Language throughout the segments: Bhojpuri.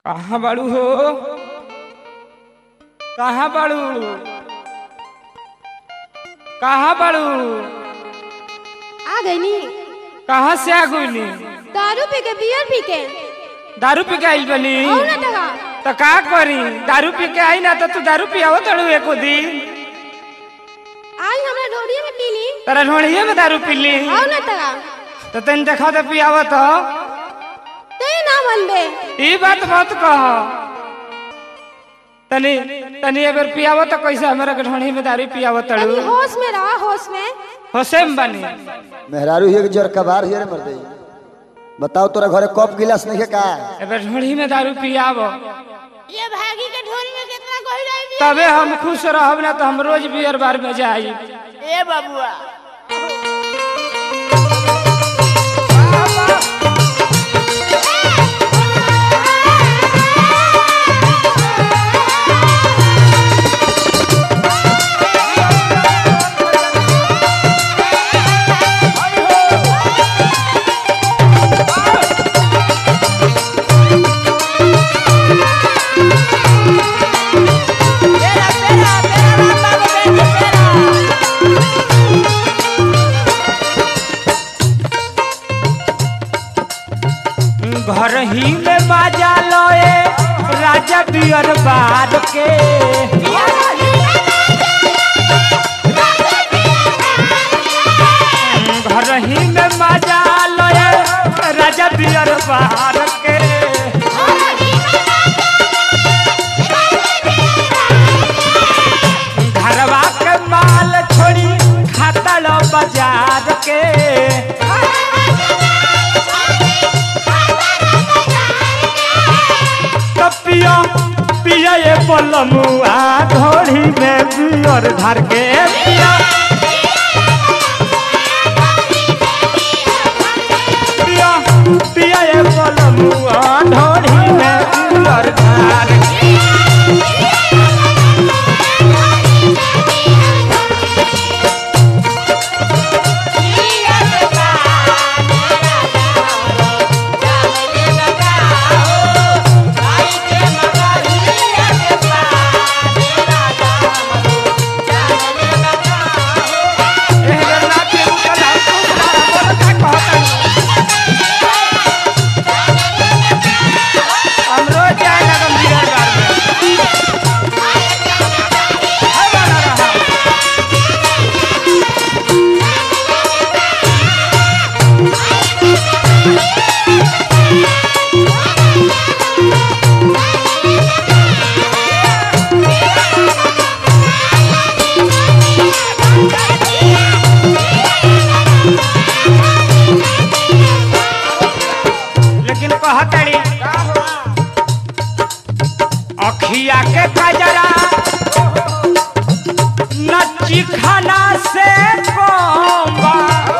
कहाँ बाड़ू हो कहाँ बाड़ू कहाँ बाड़ू आ गई नी कहाँ से आ गईनी दारू पी के बियर पी के दारू पी के आइल बनी और ना टका तो का करी दारू पी के आई ना तो तू दारू पियावो तड़ू एको दिन आई हमरा ढोरिया में पी ली तेरा ढोड़िए में दारू पी ली और ना टका तो तन देखा तो पियावो तो ते ना मनबे ई बात मत कह तनी तनी अगर पियावो तो कैसे हमरा के ढोड़ी में दारू पियावो तनी तड़ू होश में रहा होश में होसेम बनी मेहरारू हिए के जर कबार हिए रे मर्दे बताओ तोरा घरे कप गिलास नहीं है का अगर ढोड़ी में दारू पियावो ये भागी के ढोरी में कितना कोई रही तबे हम खुश रहब ना तो हम रोज बियर बार में जाई ए बबुआ पेरा पेरा पेरा राम बाबू बेटी पेरा घर ही में बाजा लोए राजा बियर बार के घर ही में बाजा लोए राजा बियर बार के घरवा के माल छोड़ी खाता लो बाजार के तो पिया पिया ये पलमुआ घोड़ी में बियर धर के पिया पिया पिया ये पलमुआ घोड़ी में बियर धर के एहरे नाचे उठल हम तू सारा बोल का कहता हम रोज जाए लगम बियर बार में है बना रहा लेकिन कहतड़ी अखिया के कजरा नची खाना से कोंबा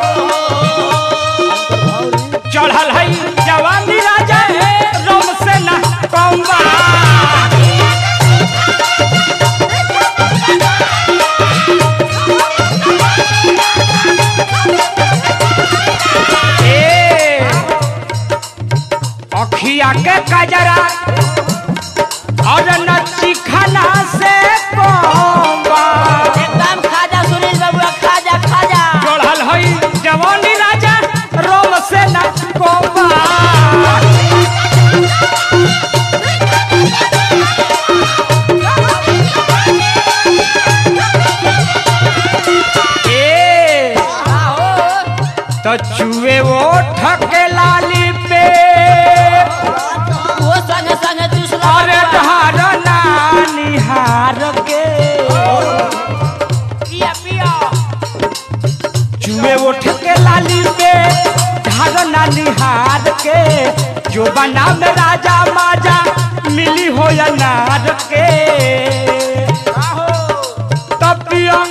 चढ़ल है जवानी राजा है रोम से न कोंबा ए अखिया के कजरा और नची खाना से कोंबा एकदम खाजा सुनील बबुआ खाजा खाजा चढ़ल हई जवानी राजा रोम से न कोंबा ए तो चुए वो ठके लाली पे वो संग संग दूसरा अरे ढार निहार के पिया पिया चुए उठ के लाली पे ढार निहार के जो बना में राजा माजा मिली हो या नार के तब पिया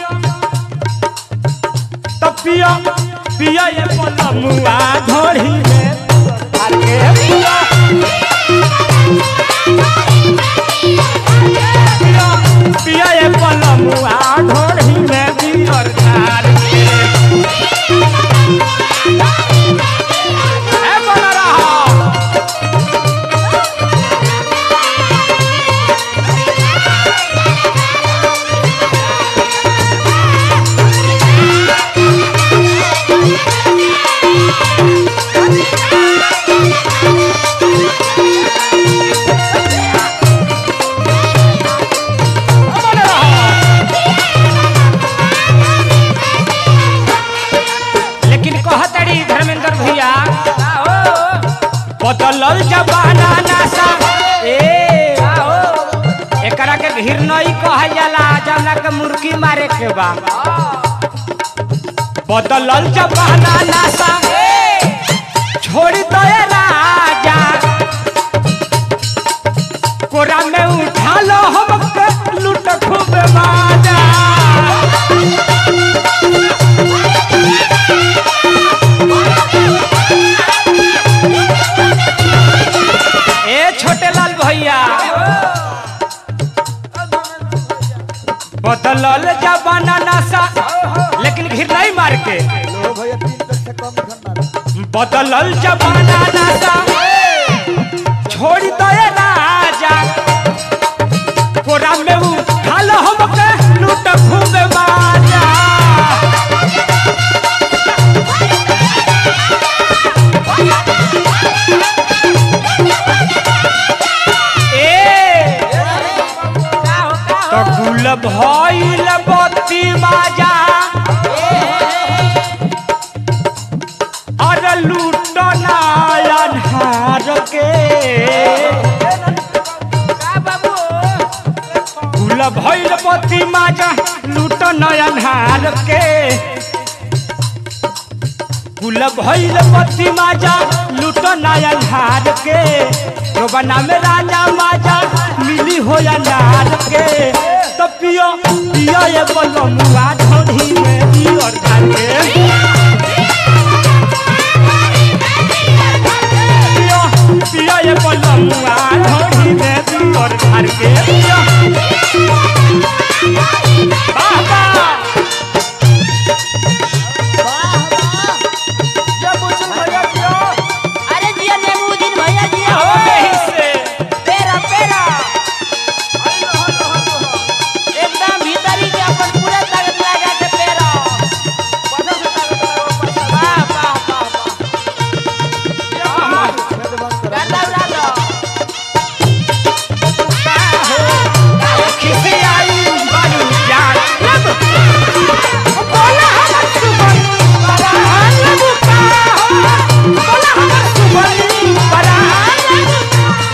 तब पिया पिया ये पलमुआ घोड़ी में धार के पिया पिया पिया ये पलमुआ घोड़ी में बियर धार के ए बना रहा बदलल जबाना नासा ए एकरा के घिरनई कहल जाला जौना के मुर्गी मारे के बा बदलल जबाना नासा छोड़ दो ए राजा कोरा में उठा लो हमके लूट खूब माजा ए छोटे लाल भैया बदलल जबाना नासा लेकिन घिर नहीं मार के लो भैया तीन तक से कम खन्ना बदलल जबाना नासा छोड़ दे राजा कोरा में उठाल हमके लूट खूब माजा ए तो गुल भइल बत्ती बाजा अरे लूट नायन हार के गुल भइल बत्ती बाजा लूट नयन हार के गुल भइल बत्ती माजा लूट नयन हार के जो बना में राजा माजा मिली हो या नार के तो पियो पियो ये बोलो मुआ ढोढ़ी में पियो ढाल के पियो पियो ये बोलो मुआ ढोढ़ी में पियो ढाल के पियो बाबा अरे जिया नेमुद्दीन भैया जिया हो नहीं से पेरा पेरा एकदम भीतरी के अपन पूरा ताकत लगा के पेरा वाह वाह वाह वाह गाता उड़ा दो किसी आई बालू जान लब बोला हमर सुबन बरान लब का हो बोला हमर सुबन बरान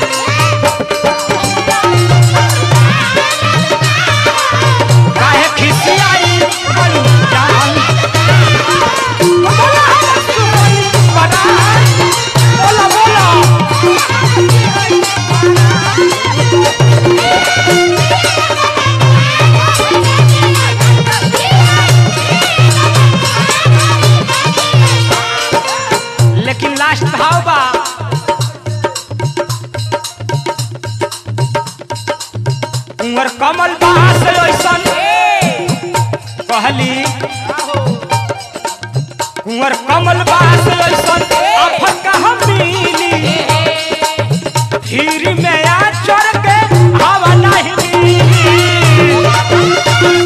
काहे किसी आई बालू जान बोला हमर सुबन बरान बोला बोला लेकिन लास्ट भाव बा उमर कमल बास ऐसन कहली कुंवर कमल बास ऐसन आफत कहाँ मिली धीरी में आ चढ़ के हवा नहीं मिली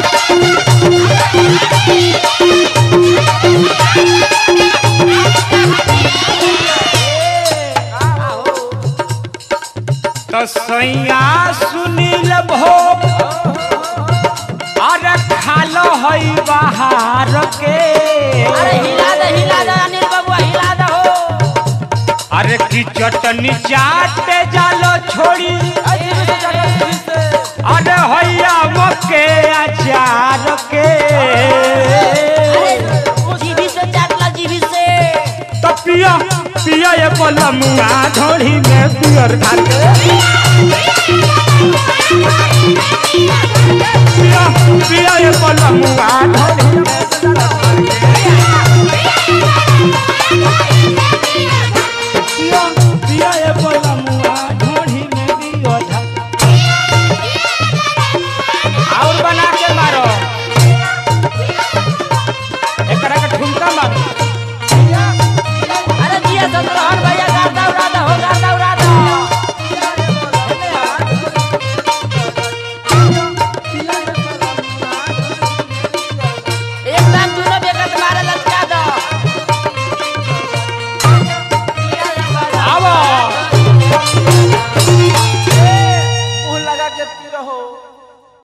तो सैया सुनील भोग अरे खालो हई बाहर के अरे हिला दे हिला दे अनिल बाबू हिला दे हो अरे की चटनी चाटे जालो छोड़ी अरे हैया मके अचार के अरे जीभी से चाटला जीभी से तो पिया पिया ये पलमुआ ढोड़ी में पियर धार के पिया पिया ये पलमुआ